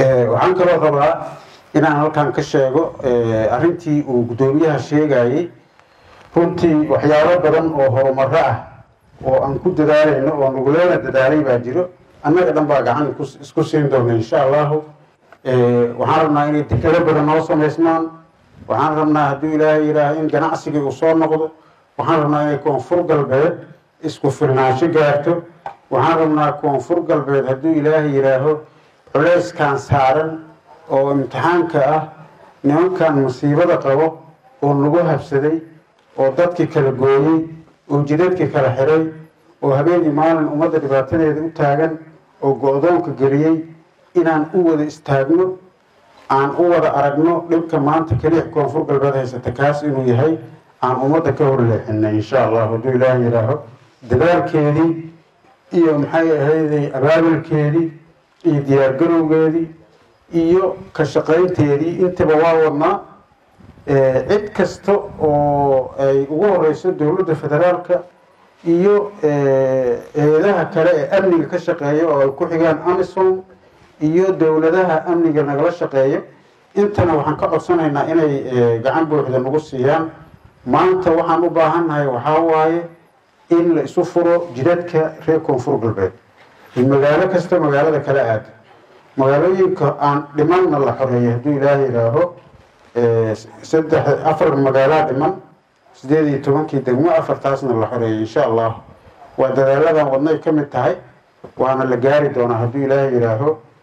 waxaan kaloo rabaa inaan halkan ka sheego arrintii uu guddoomiyaha sheegayey runtii waxyaabo badan oo horumaro ah oo aan ku dadaalayno oo nagulana dadaalay baa jiro annaga dhan baa gacan isku siin doona insha allahu waxaan rabnaa inay dekado badan noo samaysmaan waxaan rabnaa hadduu ilaahay yidhaaho in ganacsigii uu soo noqdo waxaan rabnaa inay koonfur galbeed isku filnaansho gaarto waxaan rabnaa koonfur galbeed hadduu ilaahay yidhaaho culeyskan saaran oo imtixaanka ah nimankan musiibada qabo oo nagu habsaday oo dadkii kala gooyey oo jidadkii kala xiray oo habeenii maalin ummadda dhibaatadeeda u taagan oo go-doonka geliyey inaan u wada istaagno aan u wada aragno dhibka maanta keliya koonfur galbeed haysata kaas inuu yahay aan ummadda ka horleexinay insha allah hadduu ilaah yidhaaho dadaalkeedii iyo maxay ahayday abaabulkeedii iyo diyaargarowgeedii iyo ka shaqaynteedii intaba waa wadnaa cid kasta oo ay ugu horeyso dowladda federaalka iyo eedaha kale ee amniga ka shaqeeya oo ay ku xigaan amisom iyo dowladaha amniga nagala shaqeeya intana waxaan ka codsanaynaa inay gacan buuxda nagu siiyaan maanta waxaan u baahannahay waxaa waaye in la isu furo jidadka reer koonfur galbeed magaalo kasta magaalada kala aada magaalooyinka aan dhimanna la xoreeyay hadduu ilaaha yidhaaho saddex afar magaalaa dhiman sideed iyo tobankii degmo afartaasna la xoreeyay insha allah waa dadaaladan wadnay ka mid tahay waana la gaari doonaa hadduu ilaaha yidhaaho